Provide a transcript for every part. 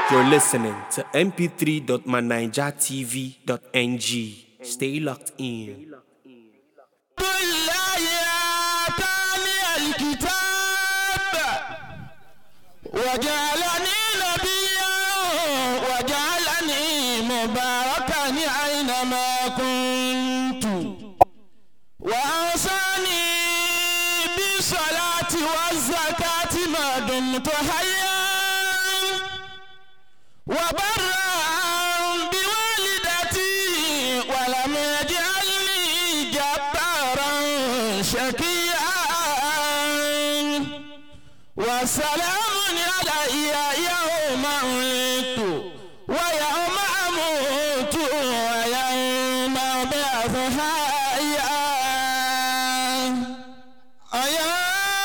You're listening to mp3.manijatv.ng. Stay locked in. بالله آتاني الكتاب وجعلني نبيا وجعلني مباركا أينما كنت وأوصاني بالصلاة والزكاة ما دمت حيا وبرا بوالدتي ولم يجعلني جبارا شقيا وسلام علي يوم ولدت ويوم اموت ويوم ابعث حيا أيا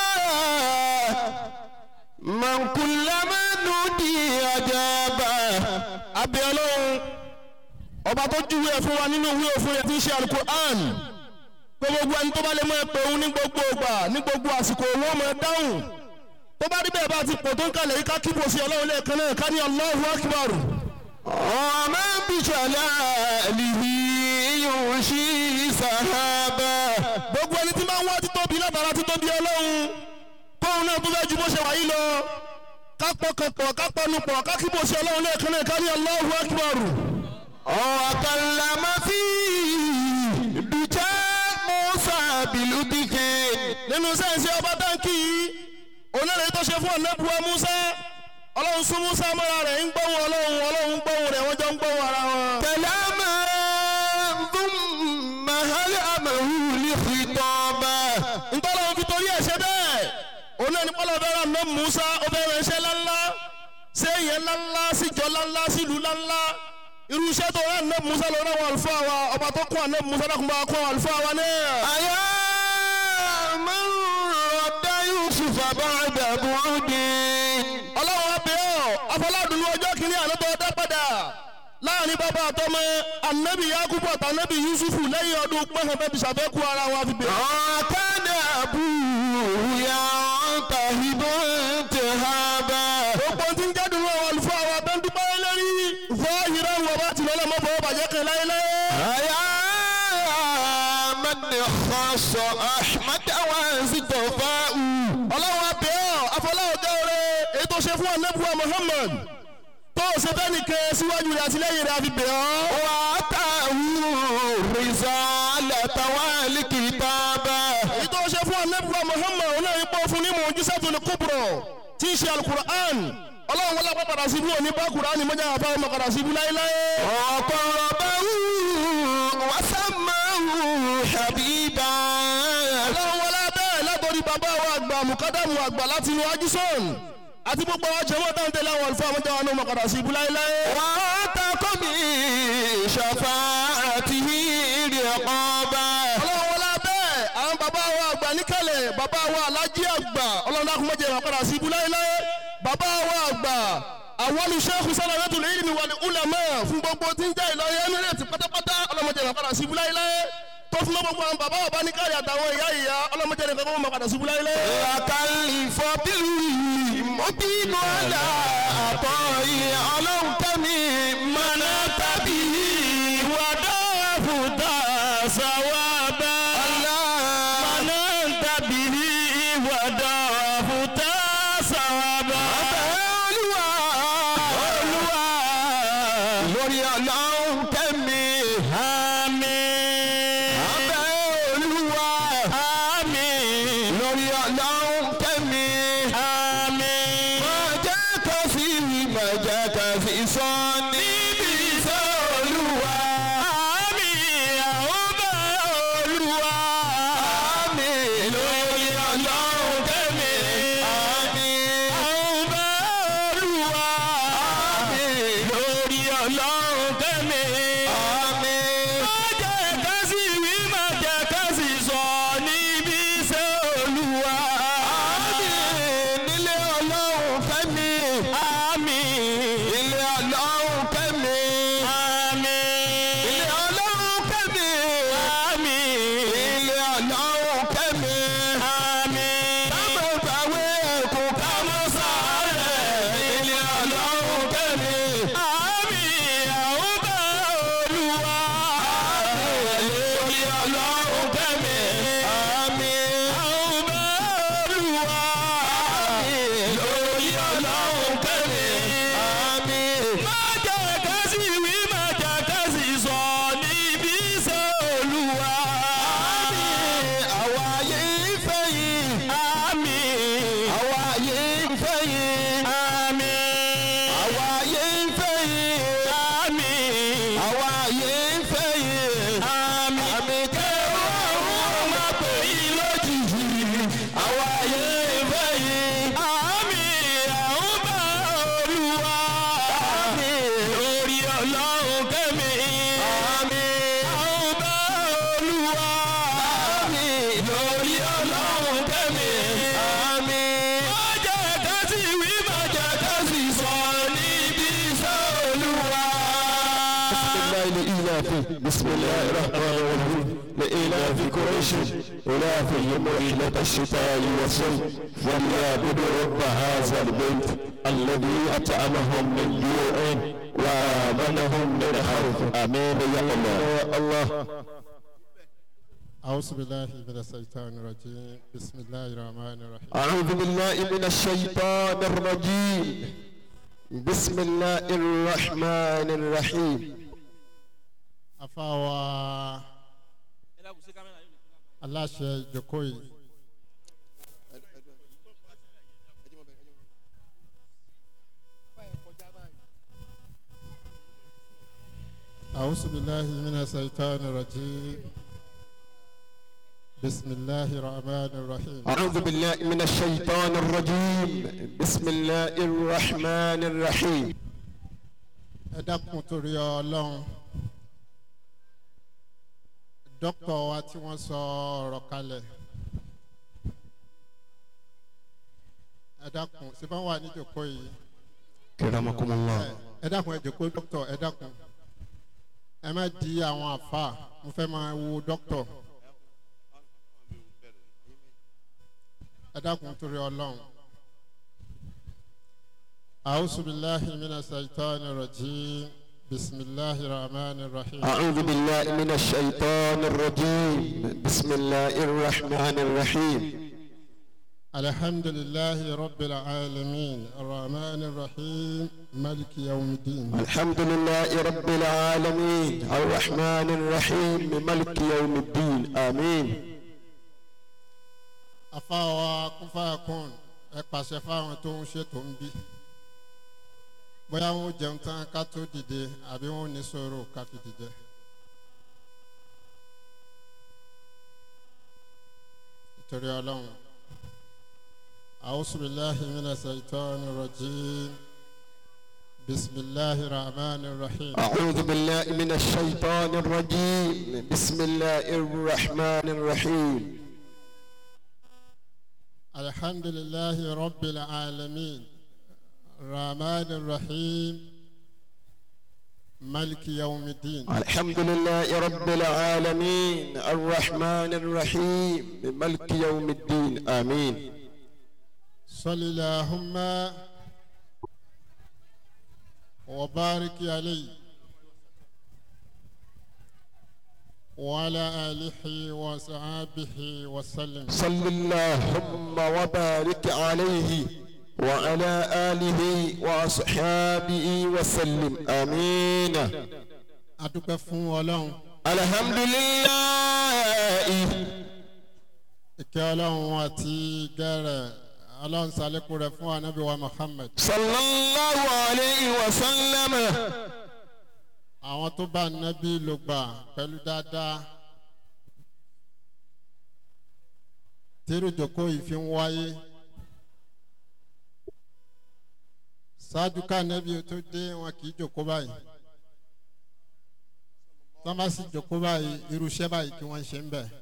من كلما نودي أجابه abẹ́ ọlọ́run ọba tó júwe ẹ̀ fún wa nínú ìwé òfin rẹ̀ tí ń ṣe alukur'an pé gbogbo ẹni tó bá lè mọ ẹ pé òun ní gbogbo ìgbà ní gbogbo àsìkò òun ọmọ ẹ dáhùn tó bá rí bẹ́ẹ̀ bá ti pò tó ń kalẹ̀ yìí ká kíbo sí ọlọ́run lẹ́ẹ̀kan náà ká ní Allahu akbar. ọmọ bìṣọ̀lá lìhí yóò ṣí sàhábà. gbogbo ẹni tí máa ń wá títóbi látara títóbi ọlọ́run kóun náà tó fẹ́ ju bó ṣe wà yìí lọ kápọ̀kọ̀pọ̀ kápọ̀nupọ̀ kákíbò sí ọlọ́run lẹ́ẹ̀kan náà ká ní Allahu akbar. ọ̀kànlámà fi bìjẹ́ Musa bìlúbìkì. nínú sẹ́ǹsì ọba táǹkì yìí onírè tó ṣe fún ọ̀nẹ́bùwà Musa ọlọ́run sún Musa mọ́ra rẹ̀ ń gbóhùn ọlọ́run ọlọ́run ń gbóhùn rẹ̀ wọ́n jọ ń gbóhùn ara wọn. kẹlẹ́mà thumma hal amahu li khitaba. ntọ́lọ́run fi torí ẹ̀ ṣe bẹ́ẹ̀ òun náà ní pọ́lọ́ fẹ́ràn náà Musa ó fẹ́ràn iṣẹ́ ńláńlá séèyàn ńláńlá síjọ ńláńlá sílùú ńláńlá irú iṣẹ́ tó rán náà Musa lọ rán àwọn àlùfáà wa ọba tó kún àná Musa náà kún bá kún àwọn àlùfáà wa náà. àyà máa ń rọ̀dá Yusuf àbáradà bùrúdì. ọlọ́run abẹ́ ọ̀ afọládùnú ọjọ́ kìíní àná tó dá padà láàrin bàbá àtọmọ anabi yakubu àti anabi yusufu lẹ́yìn ọdún pẹ́hàn bẹ́ẹ̀ bí sàfẹ́kù ara wa fi bẹ̀rẹ̀. ọ̀kadà àbúyá tàhíbó tẹ̀hábà. gbogbo tí ń jádùn àwọn àlùfáà wa bẹ́ẹ̀ ń dúpẹ́ lórí fọ́ọ̀hìrán wọ̀ bá tilẹ̀ lọ́mọ fọwọ́ bàjẹ́ kan láéláé. àyà mẹ́ni xọ́sọ̀ ahmed awazitọ̀ fáwù. ọlọ́run abẹ́ ọ̀ afọláwọ̀ gẹ́rẹ́ èyí tó ṣe fún anabuwa muhammad tó o ṣe fẹ́ni kẹ síwájú rẹ̀ àtìlẹ́yìn rẹ̀ àfi bẹ̀ ọ́. wà á ta rìzà lẹ́tàwá lìkìtàbà. èyí tó o ṣe fún anabuwa muhammad ọ̀nà ìpò fún ní mu'jizatul kubra tí ń ṣe alukur'an ọlọ́run wọlé apá padà síbú òní bá kur'an mọ́jà àfa ọmọ padà síbú láéláé. ọ̀pọ̀lọpọ̀ báwù wàsámàwù habiba. ọlọ́run wọlé abẹ́ látọ̀rí bàbá wa àgbà mùkádàmù àgbà láti inú ajúsọ̀n àti gbogbo àwọn jẹ́wọ́ táwọn tẹ̀lé àwọn àlùfáà àwọn jẹ́wọ́ ọmọ padà sí ibú láéláé. wà á ta kọ́ mi ṣàfà àti ìrì ẹ̀kọ́ bá. ọlọ́run wọlé abẹ́ àwọn bàbá wa àgbà níkàlẹ̀ bàbá wa alájí àgbà ọlọ́run dákun mọ́jẹ́ ìwà padà sí ibú láéláé. bàbá wa àgbà àwọn olùṣèkù sálàmẹ́tò lè ní wàlẹ̀ ulama fún gbogbo tí ń jẹ́ ìlọrin emirate pátápátá ọlọ́mọdé ìwà padà sí ibú láéláé tó fún gbogbo àwọn bàbá bàbá ní káyà àtàwọn ìyá ìyá ọlọ́mọdé ìwà kọ́kọ́ mọ́ padà sí ibú láéláé. àkàlì fọ́bìlì mọ́bínú àlà àtọ̀ yìí ọlọ́run tẹ́mi mọ́nà tàbí wàdà fúdà sàwábà. mọ́nà tàbí wàdà fúdà sàwábà. olúwa olúwa lórí ọlọ́run tẹ́mi àmín. abẹ́ olúwa àmín. lórí ọlọ́run tẹ́mi àmín. máa jẹ́ ká sí wí máa jẹ́ ká sí sọ níbi iṣẹ́ olúwa. àmín àwọn bá olúwa. àmín lórí ọlọ́run tẹ́mi àmín. àwọn bá olúwa. àmín lórí ọlọ́run tẹ́mi àmín. máa jẹ́ ká sí wí máa jẹ́ ká sí sọ níbi iṣẹ́ olúwa. àmín nílé ọlọ́run fẹ́mi. àmín ilé ọlọ́run fẹ́mi. àmín ilé ọlọ́run fẹ́mi. àmín ilé ọlọ́run fẹ́mi. àmín kámọ́ gbàwé ẹ̀kú kámọ́ sáré. ilé ọlọ́run fẹ́mi. fẹ́ yìí. àmì. àwa ayé ń fẹ́ yìí. àmì. àmì kẹwàá òun máa pè yín lójijì. àwa ayé ń fẹ́ yìí. àmì. àwọn bá olúwa. àmì. lórí ọlọ́run kẹ́mi. àmì. àwọn bá olúwa. àmì. lórí ọlọ́run kẹ́mi. àmì. má jẹ́ ká sì wí má jẹ́ ká sì sọ níbi iṣẹ́ olúwa. بسم الله الرحمن الرحيم لإلاف قريش إلافهم رحلة الشتاء والصيف وليعبدوا رب هذا البيت الذي أطعمهم من جوع وآمنهم من خوف آمين يا الله يا الله أعوذ بالله من الشيطان الرجيم بسم الله الرحمن الرحيم أعوذ بالله من الشيطان الرجيم بسم الله الرحمن الرحيم afáwa aláṣẹ ìjókòó yìí أعوذ بالله من الشيطان الرجيم بسم الله الرحمن الرحيم أعوذ بالله من الشيطان الرجيم بسم الله الرحمن الرحيم ẹ dákun torí ọlọ́run dókítà wa tí wọ́n sọ ọ̀rọ̀ kalẹ̀ ẹ dákun ṣé bá wà níjòkó yìí كرمكم الله ẹ- ẹ dákun ẹ jòkó dókítà ẹ dákun ẹ má di àwọn àfa mo fẹ́ máa wo dókítà ẹ dákun torí ọlọ́run. أعوذ بالله من الشيطان الرجيم بسم الله الرحمن الرحيم أعوذ بالله من الشيطان الرجيم بسم الله الرحمن الرحيم الحمد لله رب العالمين الرحمن الرحيم ملك يوم الدين الحمد لله رب العالمين الرحمن الرحيم ملك يوم الدين آمين afáwa kúnfàkùn ẹ pàṣẹ fáwọn tó ń ṣètò ń bí bóyá wọn ò jẹun tán ká tó dìde àbí wọn ò ní sọ̀rọ̀ ká fi dìde. nítorí ọlọ́run أعوذ بالله من الشيطان الرجيم بسم الله الرحمن الرحيم أعوذ بالله من الشيطان الرجيم بسم الله الرحمن الرحيم الحمد لله رب العالمين الرحمن الرحيم ملك يوم الدين الحمد لله رب العالمين الرحمن الرحيم ملك يوم الدين آمين صل اللهم وبارك عليه وعلى آله وصحابه وسلم صل اللهم وبارك عليه وعلى آله وأصحابه وسلم آمين adúpẹ́ fún ọlọ́run الحمد لله ìkẹ́ ọlọ́run àti gẹ́rẹ̀ ọlọ́run sàlékún rẹ̀ fún anabi wa muhammed صلى الله عليه وسلم àwọn tó bá nábì ló gbà pẹ̀lú dáadáa tírú jòkó yìí fi ń wáyé ṣáájú ká nábì tó dé wọn kì í jòkó báyìí tọ́ bá sì jòkó báyìí irúṣẹ́ báyìí kí wọ́n ṣe ń bẹ̀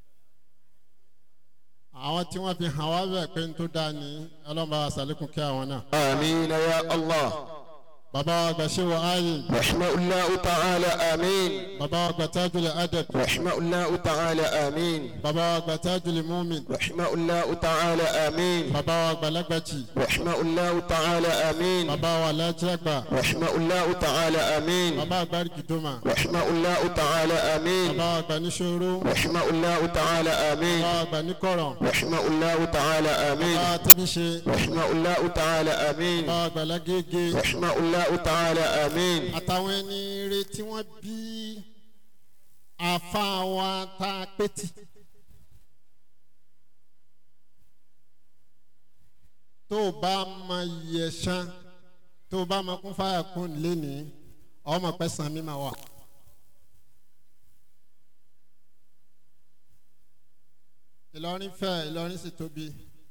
àwọn tí wọ́n fi hàn wá bẹ̀ pé n tó dáa ní ọlọ́mọba àṣàlékún kí àwọn náà آمين يا الله bàbá wa gbà ṣé wọ áyè رحمه الله تعالى آمين bàbá wa gbà tájúlẹ̀ adẹ́t رحمه الله تعالى آمين bàbá wa gbà tájúlẹ̀ múmin رحمه الله تعالى آمين bàbá wa gbà lágbàjì رحمه الله تعالى آمين bàbá wa lájàgbà رحمه الله تعالى آمين bàbá àgbáríkì dùmà رحمه الله تعالى آمين bàbá wa gbà níṣòro رحمه الله تعالى آمين bàbá wa gbà níkọ̀rọ̀ رحمه الله تعالى آمين bàbá wa tẹ́bíṣe رحمه الله تعالى آمين bàbá wa gbà lágége رحمه الله تعالى آمين àtàwọn ẹni rẹ tí wọ́n bí àfa wa tá a pétì. tó o bá mọ iye ṣán tó o bá mọ kún fáyà kún lénìí ọmọ pẹ́ san mi máa wà. ìlọrin fẹ́ ìlọrin sì tóbi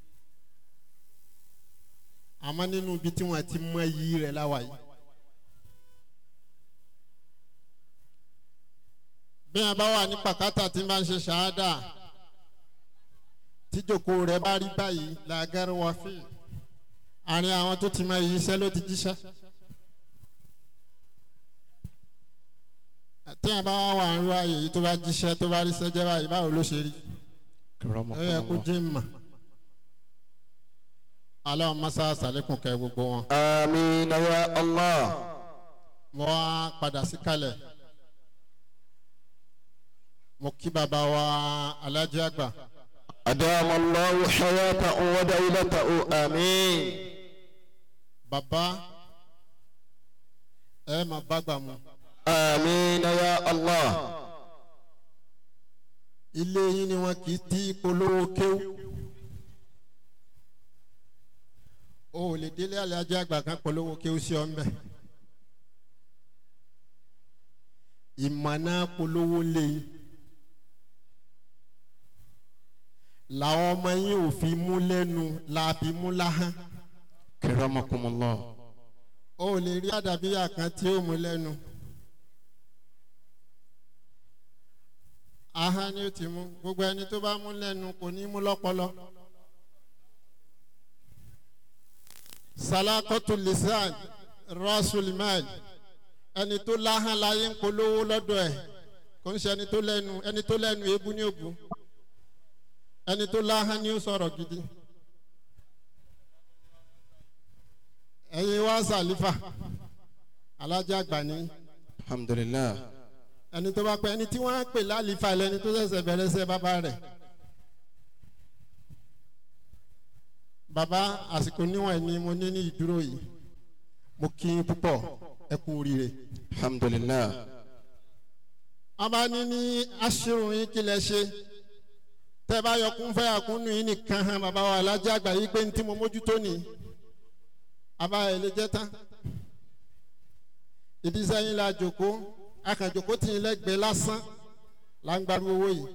àmọ́ nínú ibi tí wọ́n ti mọ iyì rẹ̀ láwa yìí. bí wọn bá wà ní pàkátà tí wọn bá ń ṣe ṣáádà tíjòkó rẹ̀ bá rí báyìí làgàrà wà fí àárín àwọn tó ti mọ iyì iṣẹ́ ló ti jíṣẹ́. tí wọn bá wà wà ń ro ààyè yìí tó bá jíṣẹ́ tó bá rí sẹ́jẹ́ báyìí báwo ló ṣe rí ó yẹ kó jẹ́ mà aláwọ̀ masa sàlékún kẹ gbogbo wọn. آمين يا الله wọ́n á padà sí kalẹ̀ mo kí bàbá wa alájẹ àgbà أدام الله حياته ودولته آمين bàbá ẹ máa bágbà mu آمين يا الله ilé yín ni wọn kì í tí polówó kéwú o ò lè délé alájẹ àgbà kan polówó kéwú sí ọ ń bẹ ìmọ̀nà polówó lé yín làwọn ọmọ yín ò fi mú lẹ́nu làbí mú láhán كرمكم الله o ò lè rí àdàbíyà kan tí ó mú lẹ́nu ahán ni ó ti mú gbogbo ẹni tó bá mú lẹ́nu kò ní mú lọ́pọlọ. salakọtu lisan rasulimal ẹni tó láhán láyé ń polówó lọ́dọ̀ ẹ̀ kò ń ṣe ẹni tó lẹ́nu ẹni tó lẹ́nu ebu ní ògùn ẹni tó láhán ni ó sọ̀rọ̀ gidi. ẹ̀yin wá sàlífà alájà àgbà ní الحمد لله ẹni tó bá pẹ́ ẹni tí wọ́n á pè lálífà lẹ́ni tó ṣẹ̀ṣẹ̀ bẹ̀rẹ̀ sẹ́ bàbá rẹ̀. bàbá àsìkò níwọ̀n ni mo ní ní ìdúró yìí mo kí yín púpọ̀ ẹ kú oríire. الحمد لله wọ́n bá ní ní aṣírun yín kí lẹ ṣe tẹ́ bá yọ kún fẹ́ àkúnnù yín nìkan hàn bàbá wa alájà àgbà yìí pé ní tí mo mójútó ni àbá ẹ̀ lè jẹ́ tán ìdí sẹ́yìn la jòkó akàjòkó tì í lẹ́gbẹ̀ẹ́ lásán là ń gbaru owó yìí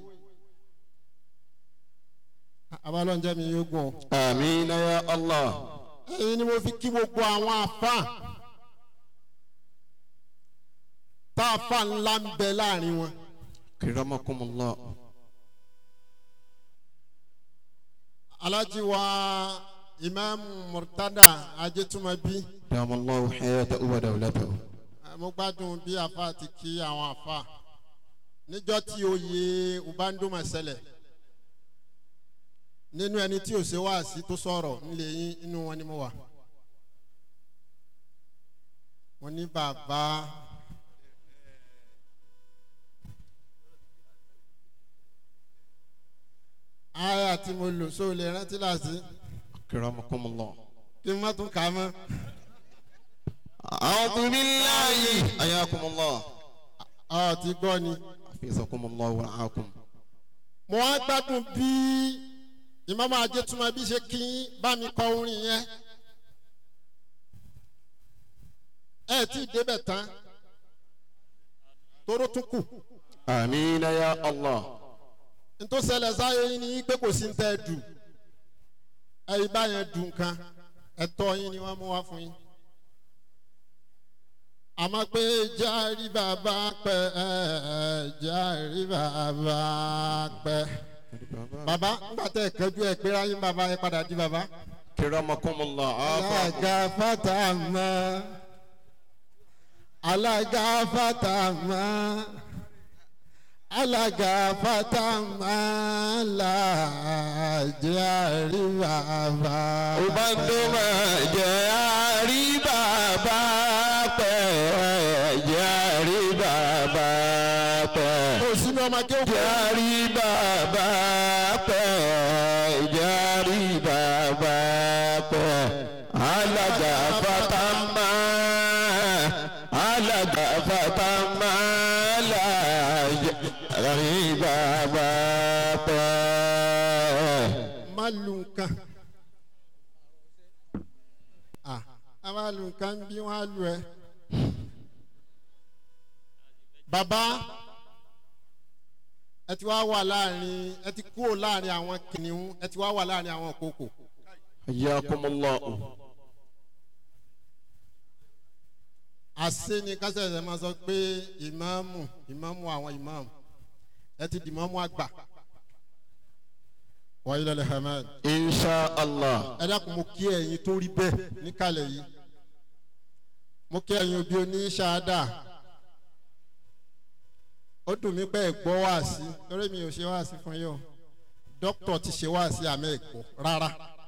abalọ́njẹ́ mi yóò gùn ọ́ آمين يا الله ẹ̀yin ni mo fi kí gbogbo àwọn afa tá a fa ńlá ń bẹ láàrin wọn كرمكم الله alájí wa imaamu murtada ajẹtumabi أدام الله حياته ودولته mo gbádùn bí afa ti kí àwọn afa níjọ́ tí oyè ubandoma ṣẹlẹ̀ nínú ẹni tí ò ṣe wá sí tó sọ̀rọ̀ nílé yín inú wọn ni mo wà mo ní bàbá aya tí mo lò sóò lè rántí láti كرمكم الله kí n má tún kà á mọ́ أعوذ بالله حياكم الله ọ ti gbọ́ ni. حفظكم الله ورعاكم mo wá gbádùn bí ìmọ̀mọ́ ajẹ́túmọ̀ bí ṣe kí bá mi kọ orin yẹn ẹ tí ì débẹ̀ tán toró tún kù آمين يا الله ntòsẹ̀lẹ̀ sáyé yín ni pé kò sí ń tẹ́ ẹ dù ẹ̀yin báyẹn dù nǹkan ẹ̀tọ́ yín ni wọ́n mú wá fún yín àmọ́ pé járí bàbá pẹ́ járí bàbá pẹ́ bàbá ńgbà tẹ́ ẹ̀ kẹjú ẹ̀ pé ráyé bàbá ẹ̀ padà di bàbá. كرمكم الله عافاكم alága fatama alága fatama alága fatama làjẹ́ àríwá. Ubandoma jẹ́ àrí bàbá pẹ́ jẹ́ àrí bàbá pẹ́. kò sínú ọmọ akéwòn. Jẹ́ àrí bàbá pẹ́ jẹ́ àrí bàbá pẹ́. Alága fatama alága fatama làjẹ́ àrí bàbá pẹ́. má lu nǹkan. Ah, a máa lu nǹkan bí wọ́n á lu ẹ. bàbá ẹ ti wá wà láàrin ẹ ti kúrò láàrin àwọn kìnìún ẹ ti wá wà láàrin àwọn kòkò. حياكم الله àṣé ni kásẹ̀sẹ̀ máa sọ pé ìmáàmù ìmáàmù àwọn ìmáàmù ẹ ti di ìmáàmù àgbà. wàyí lọ́lẹ̀ hamad. إن شاء الله ẹ dákun mo kí ẹ̀yin tó rí bẹ́ẹ̀ níkàlẹ̀ yìí mo kí ẹ̀yin òbí oní ṣáádà ó dùn mí pé ẹ gbọ́ wáàsí torí mi ò ṣe wáàsí fún yín o dókítà ti ṣe wáàsí àmì ẹ̀kọ́ rárá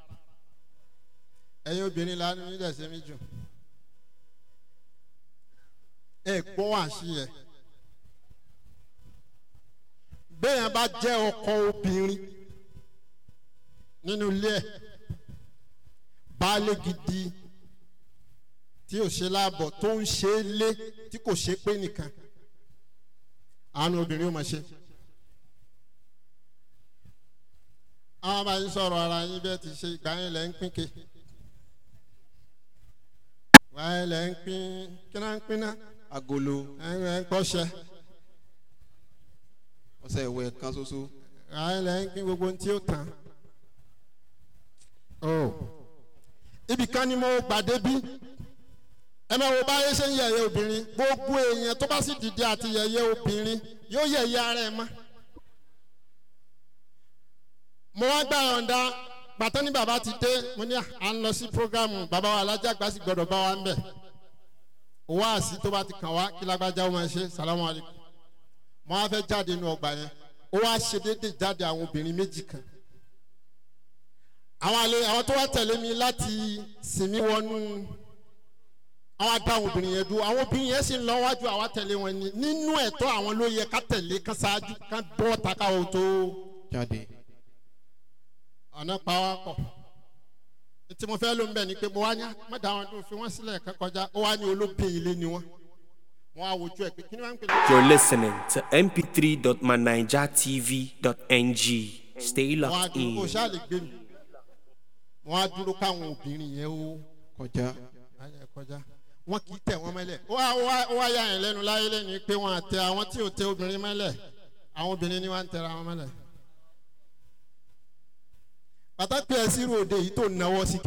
ẹ̀yin obìnrin lánàá nílẹ̀ ṣe mí jù ẹ gbọ́ wáàsí yẹ bẹ́ẹ̀ yẹn bá jẹ́ ọkọ obìnrin nínú ilé ẹ̀ baálé gidi tí ò ṣe láàbọ̀ tó ń ṣe é lé tí kò ṣe pé nìkan àánú obìnrin ò máa ṣe. àwọn bá yín sọ̀rọ̀ ara yín bẹ́ẹ̀ ti ṣe ìgbà yín lẹ̀ ń pín ke ìgbà yín lẹ̀ ń pín kí náà ń pín náà agolo ẹ̀ ń kọ́ṣẹ́ ọsẹ ìwẹ kan ṣoṣo ìgbà yín lẹ̀ ń pín gbogbo ohun tí ó tán. Oh. ibì kan ni mo gbàdé bí ẹ máa wo báyé ṣe ń yẹ̀yẹ́ obìnrin gbogbo èèyàn tó bá sì dìde àti yẹ̀yẹ́ obìnrin yóò yẹ̀yẹ́ ara ẹ̀ mọ́. mo wá gbà yọ̀ǹda gbàtọ́ ní bàbá ti dé mo ní à ń lọ sí programu bàbá wa alájàgbá sì gbọdọ̀ bá wa ń bẹ̀. owó àsì tó bá ti kàn wá kí lágbájá ó máa ṣe salamu alaykum. mo wá fẹ́ jáde inú ọgbà yẹn ó wá ṣe déédéé jáde àwọn obìnrin méjì kan àwọn àlè àwọn tó wá tẹ̀lé mi láti sinmi wọnú àwọn adáhùn obìnrin yẹn dúró àwọn obìnrin yẹn sì ń lọ wájú àwa tẹ̀lé wọn ni nínú ẹ̀tọ́ àwọn ló yẹ ká tẹ̀lé ká ṣáájú ká bọ́ taka o tó jáde ọ̀nà pa wá pọ̀ tí mo fẹ́ ló ń bẹ̀ ni pé mo wá ní mọ̀dà àwọn tó fi wọ́n sílẹ̀ ká kọjá ó wá ní olóbìn ilé ni wọ́n wọ́n á wojú ẹ̀ pé kí ni wọ́n ń pè ní. You're listening to mp3.manijatv.ng. Stay wọ́n á locked dúró kó in. ṣáà lè gbé mi wọ́n á dúró káwọn obìnrin yẹn ó kọjá ayẹ kọjá wọn kì í tẹ wọn mẹlẹ ó wá ó wá ó wá yà yẹn lẹnu láyé lẹnu pé wọn àtẹ àwọn tí ò tẹ obìnrin mẹlẹ àwọn obìnrin ni wọn ń tẹra wọn mẹlẹ. pàtàkì ẹ sírò òde yìí tó náwó síkè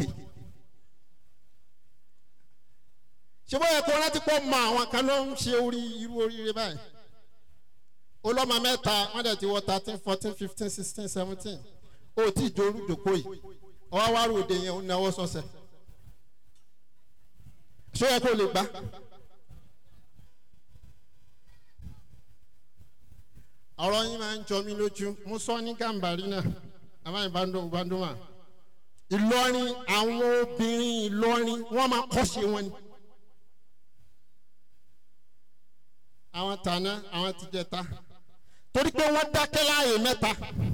ṣé bóyá kó rántí pọ̀ mọ àwọn kan ló ń ṣe orí irú oríire báyìí olọ́mọ mẹ́ta wọ́n dẹ̀ ti wọ thirteen fourteen fifteen sixteen seventeen ó tí ì dorú dòkó yìí ọwọ́ wá rò òde yẹn ó náwó sọ́sẹ̀ ṣé ẹ kó lè gbá. ọ̀rọ̀ yín máa ń jọ mí lójú mo sọ ní gàmbàrí náà àmọ́ ìbádùn ìbádùnmá ìlọrin àwọn obìnrin ìlọrin wọ́n máa kọ́ṣe wọn ni. àwọn tàná àwọn tìjẹta torí pé wọ́n dákẹ́ láàyè mẹ́ta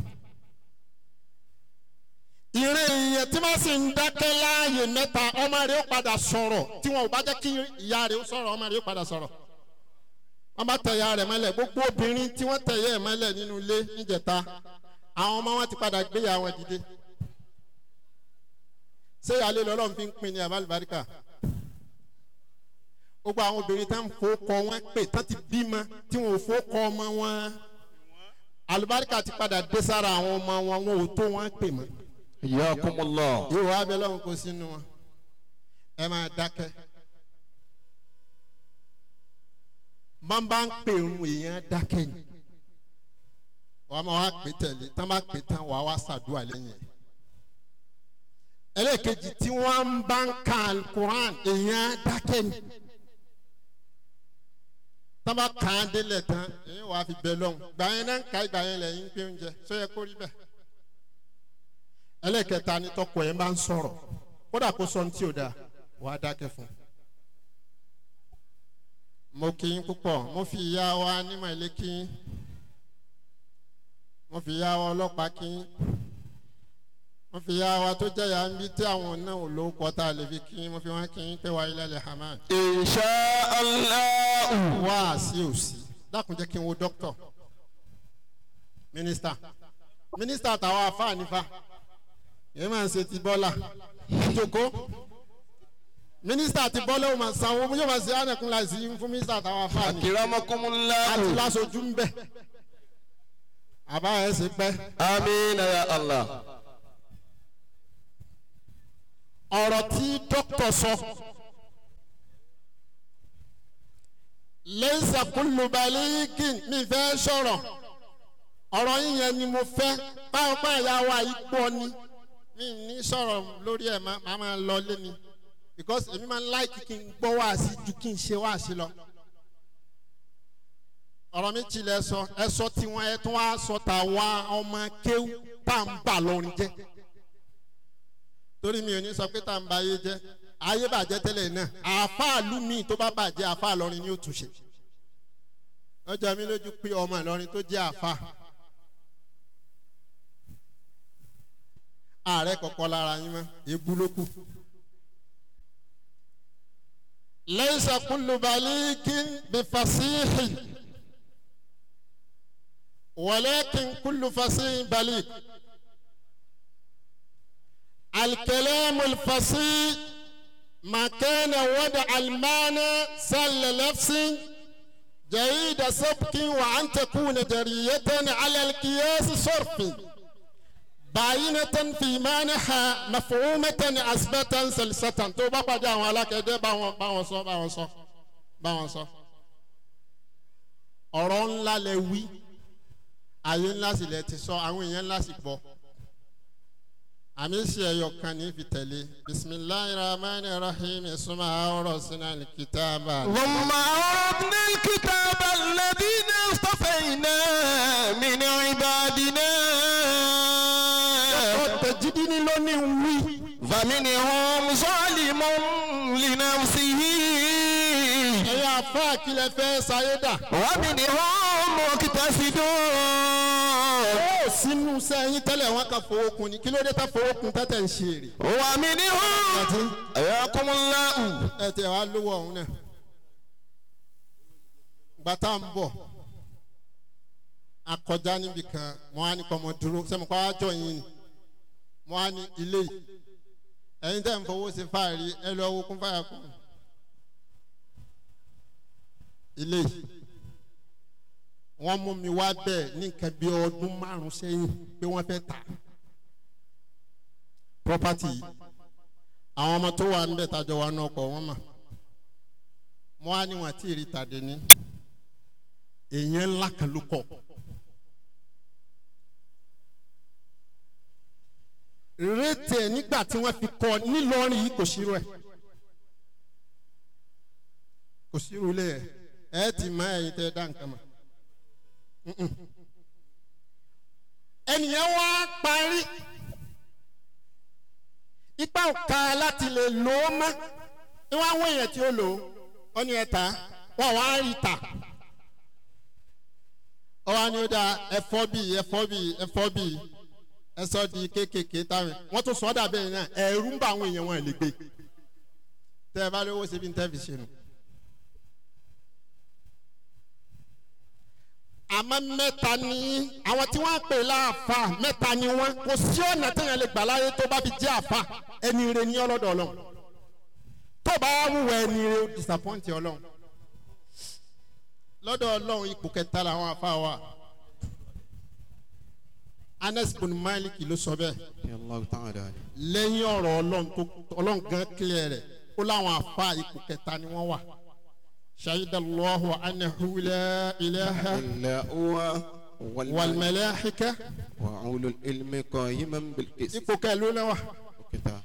ìrìn èèyàn tí wọ́n sì ń dákẹ́ láàyè mẹ́ta ọmọ rẹ̀ ó padà sọ̀rọ̀ tí wọn ò bá jẹ́ kí ìyá rẹ̀ ó sọ̀rọ̀ ọmọ rẹ̀ ó padà sọ̀rọ̀ wọ́n bá tẹ̀yà rẹ̀ mọ́lẹ̀ gbogbo obìnrin tí wọ́n tẹ̀yà ẹ̀ mọ́lẹ̀ nínú ilé níjẹta àwọn ọmọ wọn ti padà gbéyà wọn dìde ṣé ìyáálé lọ́lọ́run fi ń pin ní abálùbáríkà gbogbo àwọn obìnrin tá ń fowókọ wọn pè tán ti bímọ tí wọn ò fowókọ ọmọ wọn alùbáríkà ti padà dé sára àwọn ọmọ wọn wọn ò tó wọn pè mọ́ حياكم الله ìwọ abẹ lọ́hùn kó sínú wọn ẹ máa dákẹ́ máa bá ń pè ń èèyàn dákẹ́ ni wàá máa wá pè tẹ̀lé tán bá pè tán wàá wá ṣàdúrà lẹ́yìn ẹ̀ ẹlẹ́ẹ̀kejì tí wọ́n bá ń ka alukuran èèyàn dákẹ́ ni tán bá kàn án délẹ̀ tán èèyàn wàá fi bẹ lọ́hùn gbà yẹn náà ń ka ìgbà yẹn lẹ́yìn pé oúnjẹ sọ yẹ kó rí bẹ́ẹ̀ ẹlẹ́kẹta ni tọkọ ẹ̀ máa ń sọ̀rọ̀ kódà kó sọ ní tí o da wà á dákẹ́ fún un. mo kí yín púpọ̀ mo fi ìyá wa nímọ̀ ilé kí yín mo fi ìyá wa ọlọ́pàá kí yín mo fi ìyá wa tó jẹ́ ìyá ń bí tí àwọn náà ò lówó kọ́ tá a lè fi kí yín mo fi wọ́n kí yín pé wàá ilẹ̀ hamad. إن شاء الله wá sí òsì dákun jẹ́ kí n wo dókítà mínísítà mínísítà tàwa àfáà nífa yẹn máa ń ṣe ti bọ́lá ìjòkó mínísítà ti bọ́ lẹ́wọ̀n máa sanwó yóò máa ṣe ànàkùn láìsí fún mínísítà táwọn afáàní akiramakumullahu àti lásojú ń bẹ̀ àbá ẹ̀ ṣe pẹ́. amina ya allah ọ̀rọ̀ tí dókítà sọ lẹ́sà kúlùbálíkì mi fẹ́ sọ̀rọ̀ ọ̀rọ̀ yín yẹn ni mo fẹ́ pápá ìyá wa yìí pọ̀ ni mi ní sọ̀rọ̀ lórí ẹ̀ máa máa lọ lé mi because èmi máa ń láìkí kí n gbọ́ wá sí ju kí n ṣe wá sí lọ ọ̀rọ̀ mi tilẹ̀ sọ ẹ sọ tiwọn ẹ tún wá sọ tàwa ọmọ kéwù tá à ń bà lọ́rin jẹ́ torí mi ò ní sọ pé tá à ń ba ayé jẹ́ ayé bàjẹ́ tẹ́lẹ̀ náà àáfàá mi tó bá bàjẹ́ àáfàá lọ́rin ni ó tún ṣe ọjọ́ mi lójú pé ọmọ ìlọrin tó jẹ́ àáfàá ààrẹ kọ̀kọ́ lára yín mọ́ ebú ló kù. lẹ́yìn kúlù balíkì bí fasíhì wọ́lẹ́kìn kúlù fasíhì balíkì. الكلام الفصيح ما كان وضع المعنى سل نفس جيد سبك وأن تكون جرية على القياس صرف باينة في معناها مفهومة أثبتا سلسة تو بابا جا ولا كده باون باون صو باون صو باون صو ọ̀rọ̀ ńlá lẹ wí ayé ńlá sì lẹ ti sọ àwọn èèyàn ńlá sì gbọ́ àmì ṣe ẹyọ kan ní fi tẹ̀lé bisimilahi rahman rahim suma ọrọ sínú alikitaba. ثم أردنا الكتاب الذين اصطفينا من عبادنا ọ̀tẹ̀jídí ni ló ní wí. فمنهم ظالم لنفسه ẹ̀yin àfa àkìlẹ̀ fẹ́ sayédà. ومنهم مقتصد ó sínú sẹ́yìn tẹ́lẹ̀ wọn kan fowó kun ni kí ló dé tá fowó kun tẹ́tẹ̀ ń ṣe èrè. ومنهم àti حياكم الله ẹ tẹ̀ wá lówó ọ̀hún náà. gbàtà ń bọ̀ akọjá níbi kan wọn á ní kọ́ ọmọ dúró sẹ́mi kọ́ ájọ yín ni wọn á ní ilé yìí ẹ̀yin tẹ́ ń fowó ṣe fáàrí ẹ lọ owó kún fáyà kún ilé yìí wọ́n mú mi wá bẹ́ẹ̀ ní nǹkan bí ọdún márùn sẹ́yìn pé wọ́n fẹ́ tà property yìí àwọn ọmọ tó wà níbẹ̀ tájọ wà náà kọ̀ wọ́n mà wọ́n á ní wọn àti ìrì tàdé ní èèyàn ńlá kan ló kọ̀ rétè nígbà tí wọ́n fi kọ́ nílọrin yìí kò ṣírò ẹ̀ kò ṣírò ilé ẹ̀ ẹ̀ ti mọ ẹ̀yin tẹ́ ẹ dá nǹkan mọ̀ ẹnìyẹn wá parí ipa òka láti lè lò ó mọ́ ní wọ́n á wọ èèyàn tí ó lò ó wọ́n ní ẹ ta wọ́n wá rí ta ọ wá ní ó dáa ẹ̀fọ́ bíi ẹ̀fọ́ bíi ẹ̀fọ́ bíi ẹ̀sọ́ di kéékèèké táwọn wọ́n tún sọ ọ́ dàbẹ́ yẹn náà ẹ̀rú ń bá àwọn èèyàn wọn lè gbé tẹ́ ẹ bá lówó ṣe bí n tẹ́ fi ṣe nù. àmọ́ mẹ́ta ni àwọn tí wọ́n ń pè láàfà mẹ́ta ni wọ́n kò sí ọ̀nà téèyàn lè gbà láyé tó bá fi jẹ́ àfà ẹni ire ní ọlọ́dọ̀ ọlọ́run tó bá wúwo ẹni ire ó disappoint ọlọ́run lọ́dọ̀ ọlọ́run ipò kẹta làwọn àfà wà anes bin malik ló sọ bẹ́ẹ̀ Allah ta'ala. lẹ́yìn ọ̀rọ̀ ọlọ́run tó ọlọ́run gan clear rẹ̀ ó láwọn àfà ipò kẹta ni wọ́n wà. شهد الله أنه لا إله إلا هو والملائكة والملائكة وأولو العلم قائما بالقسط ipò kẹlú náà wà. كتاب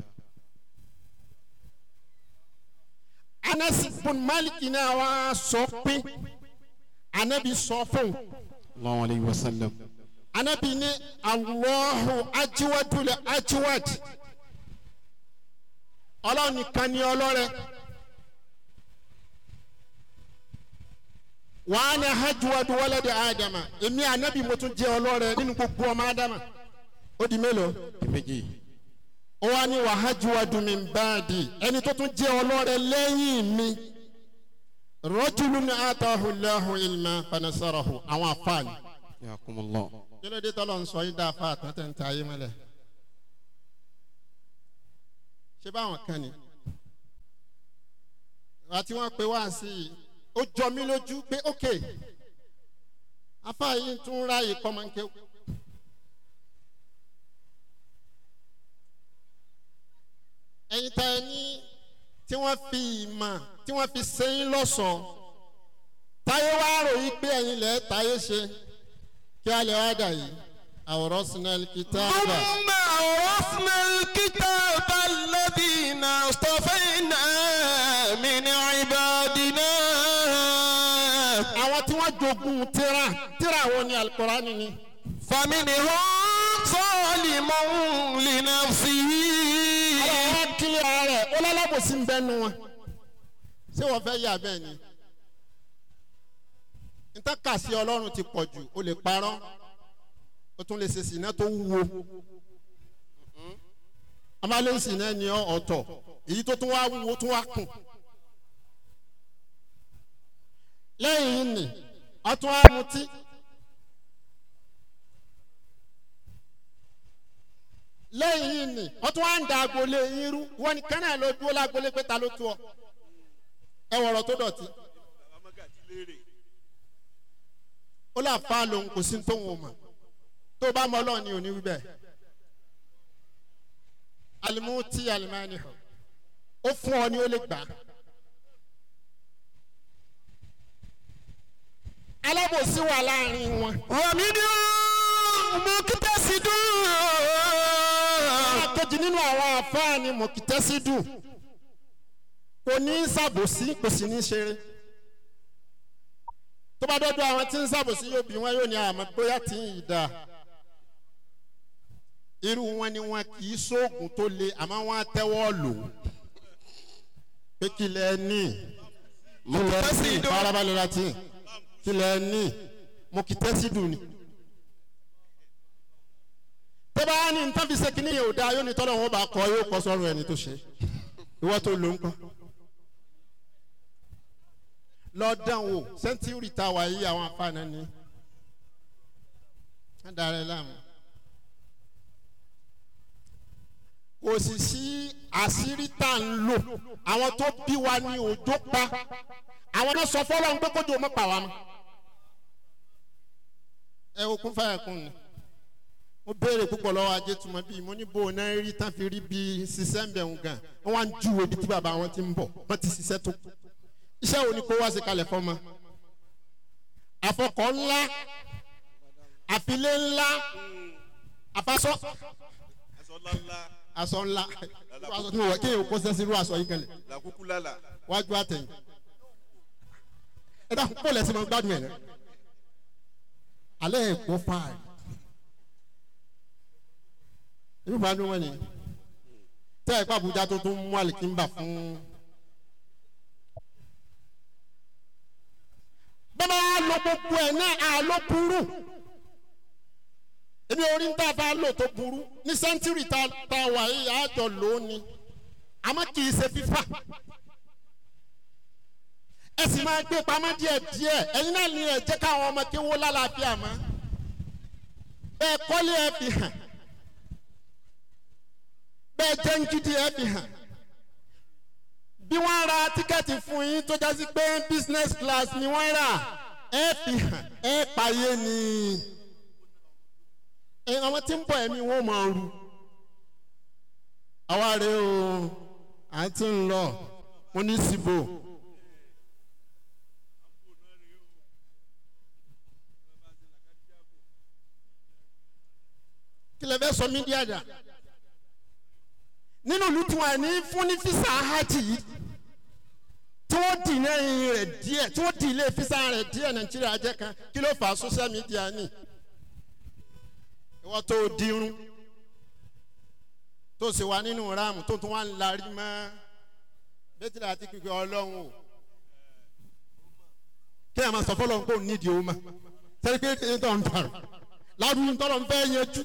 Anas bin Malik náà wá sọ pé anabi sọ fún الله عليه وسلم anabi ní Allahu ajiwadul ajiwad ọlọ́run nìkan ni ọlọ́rẹ wàá ní hajiwadu wọlé adama èmi anabi mo tún jẹ ọlọ́rẹ nínú gbogbo ọmọ adama ó di mélòó. méjì ó wá ní wàhájúwádùn mi báàdì ẹni tó tún jẹ́ ọlọ́rẹ lẹ́yìn mi rọ́júlù ní àtàhùláhùn ilmà fanasarahu àwọn afáàní. ياكم الله kí ló dé tọ́lọ̀ ń sọ yín dáa fáà tán tẹ̀ ń ta ayé mọ́lẹ̀. ṣé báwọn kan ni àti wọ́n pe wá sí i ó jọ mí lójú pé ok afa yìí tún ráàyè kọ́mọ́nkẹ́ ẹ̀yin tá ẹ ní tí wọ́n fi ìmọ̀ tí wọ́n fi sẹ́yìn lọ́sọ̀ọ́ táyé wá ròyìn pé ẹ̀yin lẹ́ẹ̀ táyé ṣe kí a lè wá dà yìí àwòrán sinal kìtàbà. ثم أورثنا الكتاب الذين اصطفينا من عبادنا àwọn tí wọ́n jogun tíra tíra wo ni alukurani ni. فمنهم ظالم لنفسه àwọn kílẹ̀ ara rẹ̀ ó lálábòsí ń bẹ́nu wọn. ṣé wọ́n fẹ́ yà bẹ́ẹ̀ ni. níta kà sí ọlọ́run ti pọ̀ jù o lè parọ́ o tún lè ṣe sìnà tó wúwo. amalé sìnà ni ọ ọ̀tọ̀ èyí tó tún wá wúwo tún wá kùn. lẹ́yìn yìí nì ọtún á mutí. lẹ́yìn yìí nì ọtún á ń da agboolé yín rú wọ́n ní kánà ló dúró lágboolé pé ta ló tú ọ. ẹ wọ̀rọ̀ tó dọ̀tí. ó là fa lòun kò sí tóun ò mọ̀ tó o bá mọ ọlọ́run ni ò ní wí bẹ́ẹ̀. alimuti alimani hàn ó fún ọ ni ó lè gbà á. alábòsí wà láàrin wọn. ومنهم مقتصد kejì nínú àwọn àfáàní mọ̀kìtẹ́sídù kò ní í ṣàbòsí kò sì ní í ṣeré tó bá dọ́dọ̀ àwọn tí ń ṣàbòsí yóò bí wọn yóò ní àmọ́ bóyá tí ń yìí dáa irú wọn ni wọn kì í sóògùn tó le àmọ́ wọn á tẹ́wọ́ lò ó pé kí lẹ ní مقتصد farabalẹ̀ láti kí lẹ ní mọ̀kìtẹ́sídù ni tó bá ní nǹkan fi ṣe kínní yẹn ò dáa yóò ní tọ́lọ̀ wọn bá kọ́ yóò kọ́ sọ́run ẹni tó ṣe ìwọ tó lò ń kọ́ lọ́dàn wò sẹ́ńtúrì tá a wà yí àwọn afáàná ni wọ́n darẹ̀ láàmú kò sì sí àṣírí tá à ń lò àwọn tó bí wa ní òjò pa àwọn náà sọ fọlọ́run pé kójú ọmọ pa wa mọ́ ẹ okun fàyà kún ni mo béèrè púpọ̀ lọ́wọ́ ajé tuma bíi mo ní bó o náà rí tán fi rí bíi ṣiṣẹ́ ń bẹ̀ ń gan wọ́n wá ń júwe bí tí bàbá wọn ti ń bọ̀ wọ́n ti ṣiṣẹ́ tó iṣẹ́ wo ni kó wá sí kalẹ̀ fọ́mọ. àfọkọ̀ ńlá àfilé ńlá àfasọ́ aṣọ ńlá irú aṣọ tí mo wọ̀ kéèyàn kó sẹ́sí irú aṣọ yìí kalẹ̀ làkúkú lálà wájú àtẹ̀yìn ẹ dákun kó lẹ́sìn mọ́ gbádùn ẹ̀ rẹ alẹ́ ẹ̀ kó fáàrí irú bá dún wọn ni tẹ́ ẹ̀ kó Àbújá tó tún mú àlìkínbà fún. bọ́lá wa lo gbogbo ẹ̀ náà àlọ́ burú èmi orí ń tà bá lò tó burú ní sẹ́ńtírì tá a wà yìí àjọ lónìí àmọ́ kì í ṣe fífà ẹ sì máa gbé pamọ́ díẹ̀ díẹ̀ ẹ̀yin náà ní ẹ̀ jẹ́ káwọn ọmọ kí wọ́n lálàáfíà mọ́ bẹ́ẹ̀ kọ́lé ẹ fi hàn bẹ́ẹ̀ jẹ́ ń gidi ẹ fi hàn bí wọ́n ra tíkẹ́ẹ̀tì fún yín tó jásí pé business class ni wọ́n rà ẹ fi hàn ẹ pààyè ni ẹ àwọn tí ń bọ̀ ẹ̀mí wọn máa ru àwa rè o à ń tí ń lọ mo ní síbò. kí lè fẹ́ sọ mídíà dà nínú ìlú tí wọn ní fún ní fisa hajj yìí tí wọ́n dì lẹ́yìn rẹ̀ díẹ̀ tí wọ́n dì ilé fisa rẹ̀ díẹ̀ nàìjíríà jẹ́ kan kí ló fà á social media ni ìwọ́n tó dirun tó sì wà nínú ráàmù tó tún wà ń larí mọ́ bẹ́tìlá àti kíkẹ́ ọlọ́run o kí ẹ̀ máa sọ fọlọ́run pé òun nídìí o ma sẹ́ni pé kí n tó ń dàrú ládùúgbò tọ́lọ̀ ń fẹ́ yanjú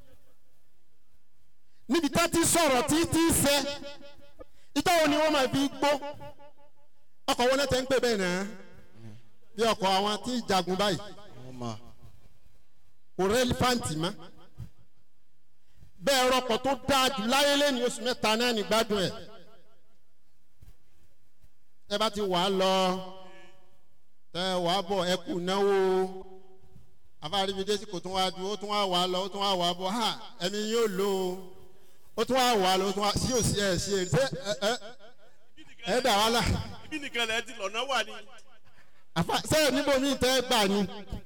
níbi tá ti sọ̀rọ̀ tí tí sẹ́ ìjọ wo ni wọ́n máa fi gbó ọkọ̀ wọn náà tẹ́ ń pè bẹ́ẹ̀ náà bí ọkọ̀ àwọn tí jagun báyìí ọmọ kò rẹ́lífàǹtì mọ́ bẹ́ẹ̀ rọkọ̀ tó dáa jù láyé lẹ́ni oṣù mẹ́ta náà ní gbádùn ẹ̀ ẹ bá ti wà á lọ tẹ wà á bọ̀ ẹ kù náwó afáríbidé kò tún wá du ó tún wá wà á lọ ó tún wá wà á bọ̀ ha ẹ̀mí yóò lò ó ó tún wá wà á lọ ó tún wá sí òsì ẹ̀ sí ẹ̀ ṣé ẹ ẹ ẹ dà wá là ibi nìkan lẹ ti lọ́nà wà ní. àfa sẹ́yìn níbo mi tẹ́ gbà ni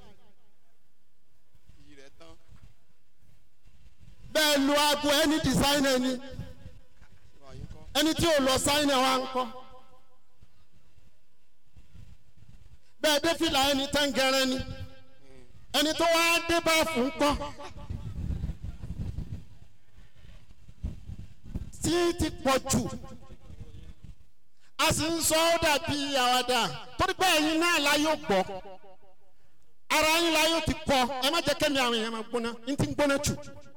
iyì rẹ̀ tán bẹ́ẹ̀ lu aago ẹni dìsáínà ni ìwà yín kọ́ ẹni tí ò lọ sáínà wa ń kọ́ bẹ́ẹ̀ dé fìlà ẹni tán gẹrẹ ni ẹni tó wá dé bá fún kọ́ tí ti pọ̀ jù a sì ń sọ ọ́ dàbí àwàdà torí pé ẹ̀yin náà la yóò gbọ́ ara yín la yóò ti kọ́ ẹ má jẹ́ kẹ́mi àwọn èèyàn máa gbóná n ti ń gbóná jù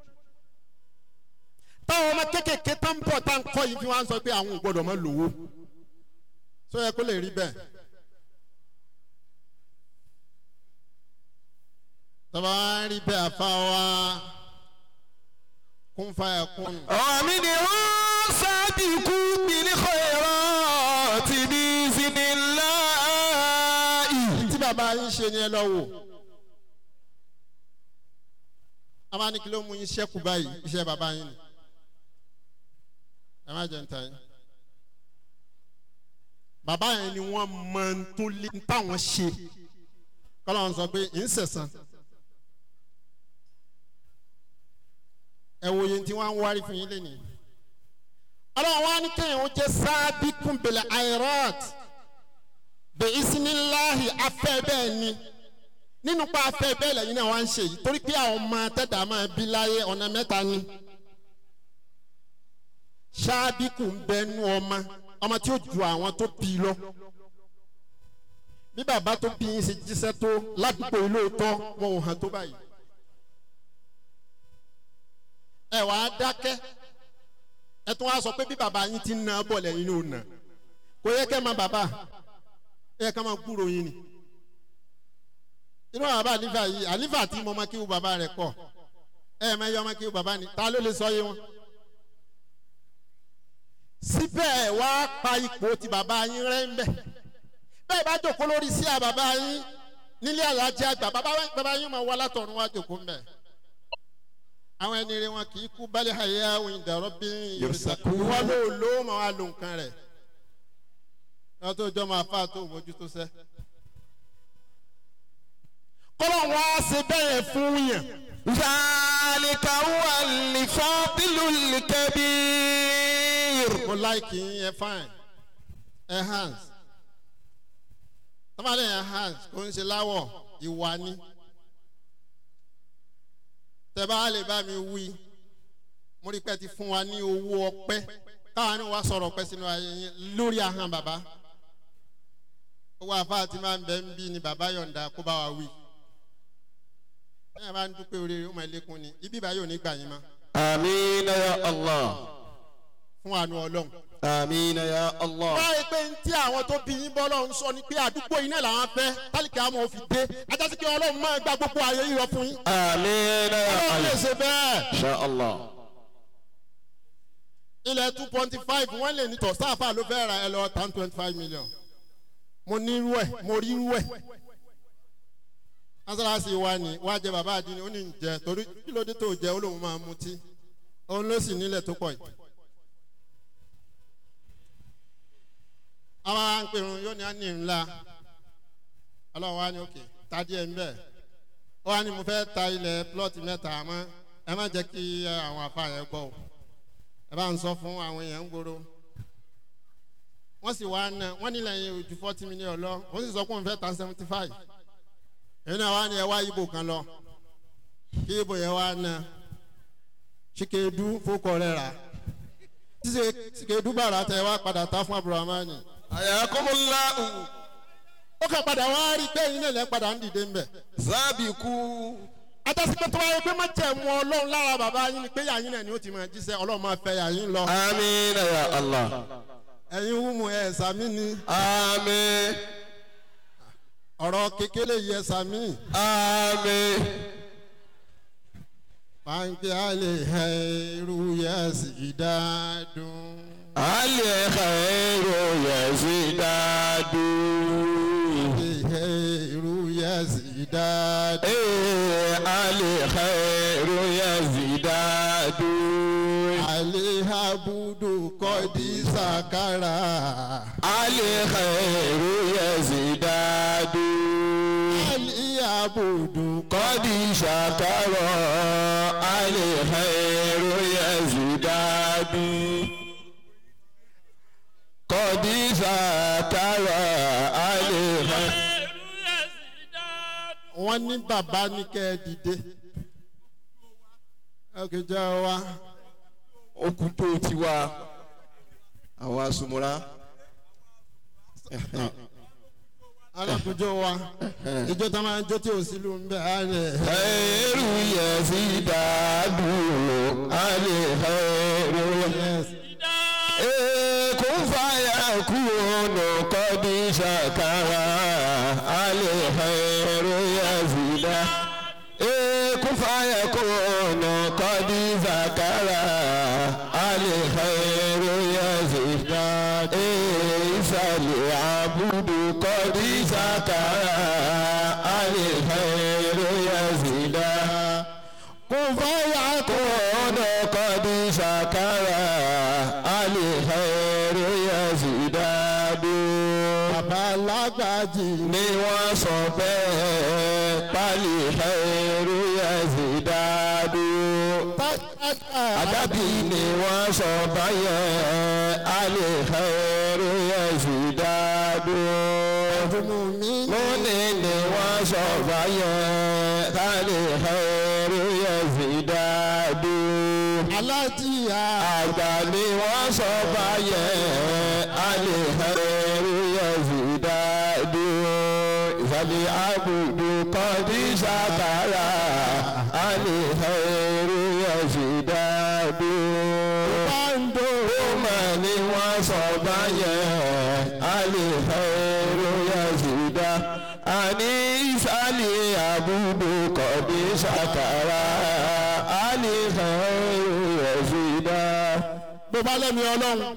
táwọn ọmọ kéékèèké tá ń bọ̀ tá ń kọ́ yìí fi wá ń sọ pé àwọn ò gbọ́dọ̀ máa lówó sọ yẹ kó lè rí bẹ́ẹ̀. tọ́ba wá rí bẹ́ẹ̀ àfa wa kún fàyà kún. àmì ni wọ́n sábì kú bìlí kọ̀ọ̀rọ̀ ti bí siniláì. tí bàbá yín ṣe ni ẹ lọ wò a máa ní kí ló mú yín ṣẹ́kù báyìí iṣẹ́ bàbá yín ni ẹ má jẹ́ ń ta yín bàbá yẹn ni wọ́n mọ ń tó lé ń táwọn ṣe kọ́lá wọn sọ pé ń sẹ̀sán ẹ wo yẹn tí wọ́n á ń wárí fún yín lẹ́nìí ọlọ́run wa ní kéèyàn ó jẹ́ sáábì kúnbẹ̀lẹ̀ airat bẹ isinilahi afẹ́ bẹ́ẹ̀ ni nínú pa afẹ́ bẹ́ẹ̀ lẹ́yìn náà wá ń ṣe yìí torí pé àwọn ọmọ tẹ́tà máa bí láyé ọ̀nà mẹ́ta ni ṣáàbíkù ń bẹ nú ọmọ ọmọ tí ó ju àwọn tó bí lọ bí bàbá tó bí yín ṣe jíṣẹ́ tó ládùúgbò yìí lóòótọ́ wọn ò hàn tó báyìí ẹ wàá dákẹ́ ẹ tún wá sọ pé bí bàbá yín ti ń na bọ̀ lẹ́yìn ló nà kò yẹ kẹ́ máa bàbá ẹ ká máa gbúrò yín ni inú àwọn bàbá àlífà yìí àlífà tí mo máa kíwù bàbá rẹ̀ pọ̀ ẹ ẹ̀ máa yọ ọmọ kíwù bàbá ni ta ló lè sọ yé wọn. síbẹ̀ wá pa ipò tí bàbá yín rẹ́ ń bẹ̀ bẹ́ẹ̀ bá jòkó lórí sí à bàbá yín nílé alájẹ àgbà bàbá bàbá yín máa wá látọ̀run wá jòkó ń bẹ̀. àwọn ẹni rẹ wọn kì í kú bálẹ̀ ayé àwọn ìdàrọ́ bí Yursakun. wọ́n ló ló máa wá lo nǹkan rẹ̀ wọ́n tó jọ máa fà tó mójútó sẹ́. kọ́lọ̀ wá ṣe bẹ́ẹ̀ fún yàn. ذلك هو الفاضل الكبير mo láìkì yín ẹ fine ẹ hands tọ́mọdé yẹn hands kò ń ṣe láwọ̀ ìwà ni tẹ bá lè bá mi wí mo rí pé ti fún wa ní owó ọpẹ́ káwa ní wa sọ̀rọ̀ ọpẹ́ sínú ayé yín lórí ahọ́n bàbá owó àfáà tí máa ń bẹ ń bí ni bàbá yọ̀ǹda kó bá wa wí bẹ́ẹ̀ bá ń dúpẹ́ oríire ó máa lékún ni ibi ìbá yóò ní gbà yín mọ́ آمين يا الله fún àánú ọlọ́run. آمين يا الله báyìí pé ní tí àwọn tó bí yín bọ́ lọ́run sọ ni pé àdúgbò yín náà làwọn fẹ́ tálíkì àmọ́ ò fi dé ajásí kí ọlọ́run máa gba gbogbo ayé yíyọ fún yín. آمين يا ọlọ́run lè الله ṣe bẹ́ẹ̀. إن شاء الله ilẹ̀ two point five wọ́n lè ní tọ̀ sáfà ló fẹ́ ra ẹ lọ tán twenty five million. mo ní irú ẹ̀ mo rí irú ẹ̀. mọ́sálásí wa ni wàá jẹ bàbá àdínní ó ní ń jẹ torí kí ló dé tó jẹ ó lóun máa mutí òun ló sì nílẹ̀ tó pọ̀ yìí. àwọn àpèrún yóò ní àní ńlá ọlọ́run wa ní òkè ta díẹ̀ ńbẹ̀ ó wá ní mo fẹ́ ta ilẹ̀ plọ́ọ̀tì mẹ́ta àmọ́ ẹ má jẹ́ kí ẹ, àwọn àfa yẹn gbọ́ o ẹ bá ń sọ fún àwọn èèyàn ń gbòòrò wọ́n sì wá ná wọ́n nílẹ̀ yẹn ojú forty million lọ wọ́n sì sọ pé òun fẹ́ ta seventy five èyí náà wá ní ẹ wá ibo kan lọ kí ibo yẹn wá ná ṣìkèédú fókọ rẹ̀ rà ṣìkèédú bàrà tẹ wá padà ta fún abdulrahman حياكم الله ó kàn padà wá rí i pé yín lè padà ń dìde ńbẹ. سابقوا atasi pé tó wáyé pé má jẹ́ mu ọlọ́run lára bàbá yín ni pé yàyín náà ni ó ti máa jíṣẹ́ ọlọ́run máa fẹ́ yàyín lọ. آمين يا الله ẹ̀yin wúmu ẹ̀ sàmì ni آمين ọ̀rọ̀ kékeré yẹ sàmì. آمين pàǹkì àlè ẹ̀rù yẹ sì dádùn. الخير يزداد irú yẹ́sì dáadáa. إيه الخير يزداد alihabudu kọ́dí sàkárà. الخير يزداد alihabudu قد شكر الخير يزداد قد شكر الخير wọ́n ní bàbá ní kẹ́ ẹ dìde. ẹ kì í jẹ́ wa. okùn tó ti wá àwọn asomora alákòjọ wa ìjọ tá a máa ń jó tí ò sí ló ń bẹ á rẹ. خير يزداد الخير كن فيكون قد شكر الخير يزيد كن فيكون قد ذكر الخير يزيد فليعبد قد ذكر الخير يزيد كن فيكون قد شكر الخير يزداد bàbá alágbàjì ni wọ́n sọ bẹ́ẹ̀ pálí khairu yazidadu àdàbí ni wọ́n sọ báyẹn alì khairu yazidadu mi múni ni wọ́n sọ báyẹn alì khairu yazidadu alájìyà àgbà ni wọ́n sọ báyẹn alìhẹ́rù yẹ̀zìdádù ìsàlẹ̀ àbùdù kọ́dí sàkàrà alìhẹ́rù yẹ̀zìdádù. pàǹdó mà ni wọ́n sọ báyẹn alìhẹ́rù yẹ̀zìdá. àní ìsàlẹ̀ àbùdù kọ́dí sàkàrà alìhẹ́rù yẹ̀zìdá. tó bá lẹ́mi ọlọ́run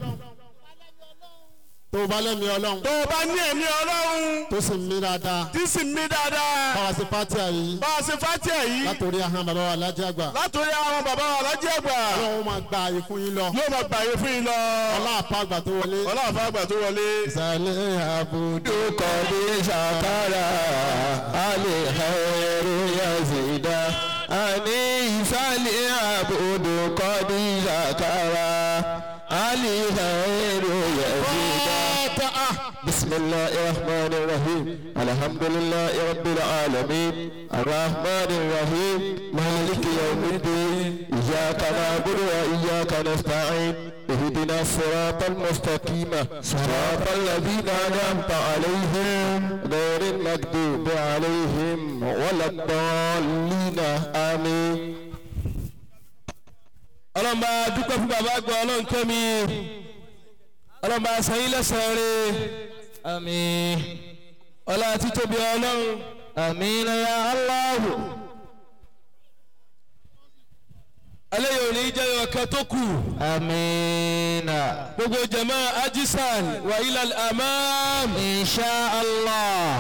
tó bá lẹ́mi ọlọ́run tó o bá ní ẹ̀mí ọlọ́run tó sì ń mí dáadáa tí sì ń mí dáadáa báwa sí pátí àyè bá a ṣe fàtíà yìí látòrí ahọ́n bàbá wa lájẹ́ àgbà látòrí àwọn bàbá wa lájẹ́ àgbà ọlọ́run máa gba àyè fún yín lọ yóò máa gbàyè fún yín lọ ọlá àpá àgbà tó wọlé ọlọ́àfà àgbà tó wọlé. ìsàlẹ̀ àbùdó kọ́dí sàkàrà alìhẹ́rù yẹ̀zìdá. àní ìsàlẹ̀ àbùdù kọ́dí sàkàrà alìhẹ́rù yẹ̀zìdá. بسم الله الرحمن الرحيم الحمد لله رب العالمين الرحمن الرحيم مالك يوم الدين إياك نعبد وإياك نستعين اهدنا الصراط المستقيم صراط الذين أنعمت عليهم غير المكذوب عليهم ولا الضالين آمين ọlọ́mọba dúpẹ́ fún bàbá àgbà ọlọ́run kẹ́mi ọlọ́mọba sẹ́yìn lẹ́sàn-án rẹ̀ آمين ọlá títóbi ọlọ́run آمين يا الله eléyìí ò ní jẹ́ ọ̀kan tó kù آمين gbogbo jama ajisan wa ilal amam إن شاء الله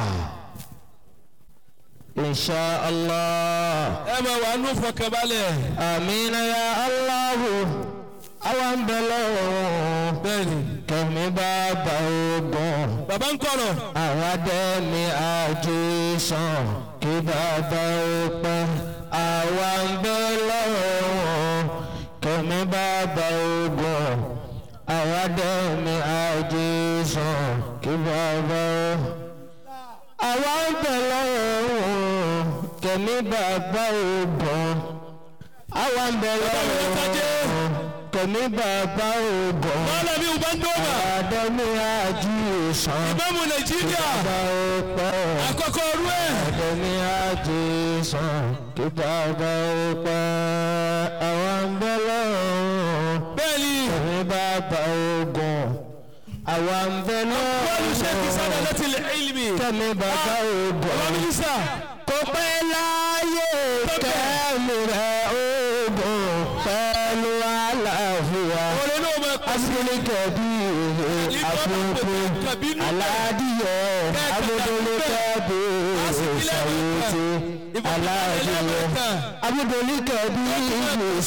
إن شاء الله ẹ máa wà nù fọkànbalẹ̀ آمين يا الله àwọn bẹ̀lẹ̀ bẹ́ẹ̀ni kẹ̀mí bàbá ogun bàbá ń kọ̀rọ̀ àwọn adẹ́mi àjò sàn kí bàbá ó pẹ́ àwọn bẹ̀lẹ̀ kẹ̀mí bàbá ogun àwọn adẹ́mi àjò sàn kí bàbá ó àwọn bẹ̀lẹ̀ kẹ̀mí bàbá ogun àwọn bẹ̀lẹ̀ kẹ̀mí bàbá ogun mọ́lẹ̀ mi ò bá ń dọ́gba àdẹ́mi àjò sàn ìbámu nàìjíríà bàbá ó pẹ́ àkọ́kọ́ ọdún ẹ̀ àdẹ́mi àjò sàn kí bàbá ó pẹ́ àwọn bẹ̀lẹ̀ bẹ́ẹ̀ni kẹ̀mí bàbá ogun àwọn bẹ̀lẹ̀ wọ́n ṣe kí sábà láti lè ilmi kẹ́mi bàbá ogun ọlọ́mínísà kò pẹ́ láyé kẹ́mi rẹ̀ ogun pẹ̀lú àlàáfíà ọ̀rẹ́ náà máa pẹ́ abudulayi kẹbi afọfọ aládìyẹ abudulayi kẹbi sàwọtì aládìyẹ abudulayi kẹbi